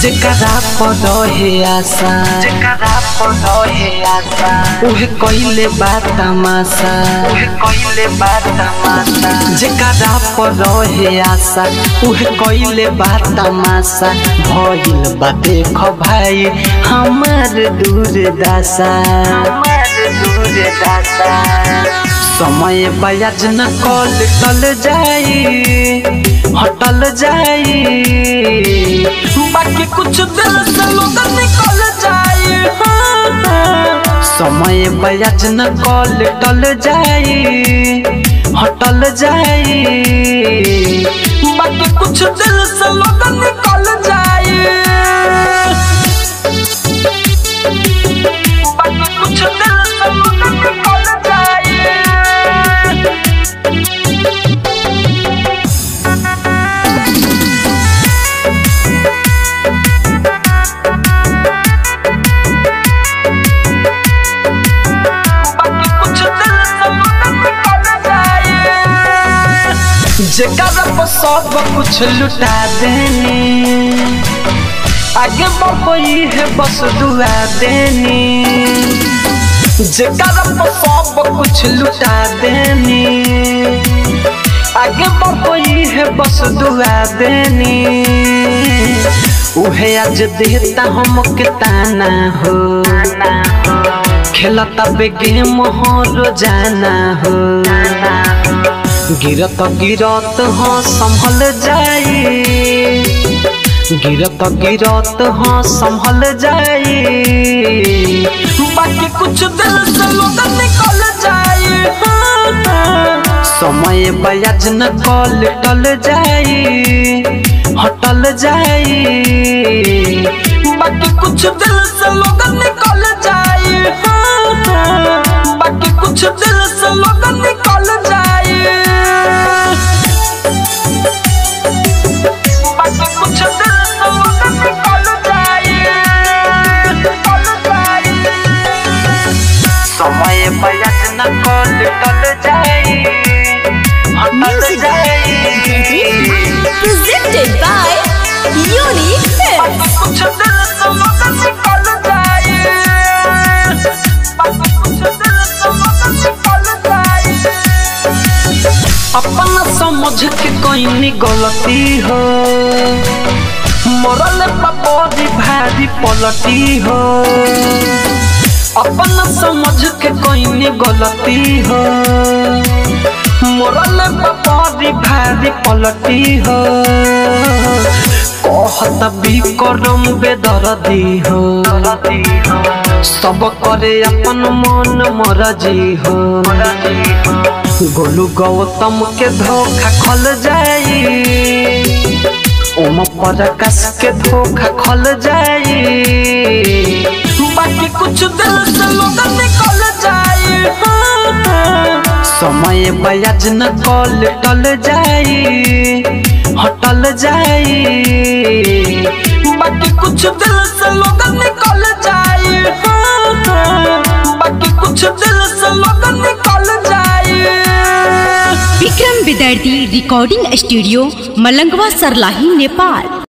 जेकरा पर रहे आशा जेकरा पर रहे आशा उहे कइले बा तमाशा उहे कइले बा तमाशा जेकरा पर रहे आशा उहे कइले बा तमाशा भइल बा देख भाई हमार दूर दासा हमार दूर दासा समय बयाज न कल टल जाई हटल जाई बाकी कुछ दिल से लोग निकल जाई हाँ, हाँ। समय बयाज न कल टल जाई हटल जाई बाकी कुछ दिल से लोग निकल जाई बाकी कुछ दिल से लोग निकल जाई बाकी कुछ दिल से लोग निकल जाई जेकरा पर सब कुछ लुटा देनी आगे बढ़ई है बस दुआ देनी जेकरा पर सब कुछ लुटा देनी आगे बढ़ई है बस दुआ देनी उहे आज देता हमके ताना हो खेलता बे गेम हो रोजाना हो गिरत गिरत हाँ संभल जाई गिरत गिरत हाँ संभल जाई बाकी कुछ दिल से लोग निकल जाई हाँ, हाँ। समय बयाज न कल टल जाई हटल जाई बाकी कुछ दिल से लोग निकल जाई हाँ, हाँ। बाकी कुछ दिल से लोग निकल जाई बाकी कुछ दिल से लोग निकल जाई निकल जाई समय बयाज न कल टल जाई हटल Music जाई presented by Unique Films. कुछ दिल से लोग निकल जाई बाकी कुछ दिल से लोग निकल जाई अपना समझ के कोई गलती हो मरल बड़ी भारी पलटी हो अपना समझ के कोई गलती हो मरल बड़ी भारी पलटी हो कहत भी करम बेदर्दी हो सब करे अपन मन मरजी हो गोलू गौतम के धोखा खल जाई ओम प्रकाश के धोखा खल जाई बाकी कुछ दिल से लोग निकल जाई हाँ, हाँ। समय बयाज न कल टल जाई हटल जाई बाकी कुछ दिल से लोग निकल जाई हाँ, हाँ। बाकी कुछ दिल से लोग निकल जाई विक्रम विद्यार्थी रिकॉर्डिंग स्टूडियो मलंगवा सरलाही नेपाल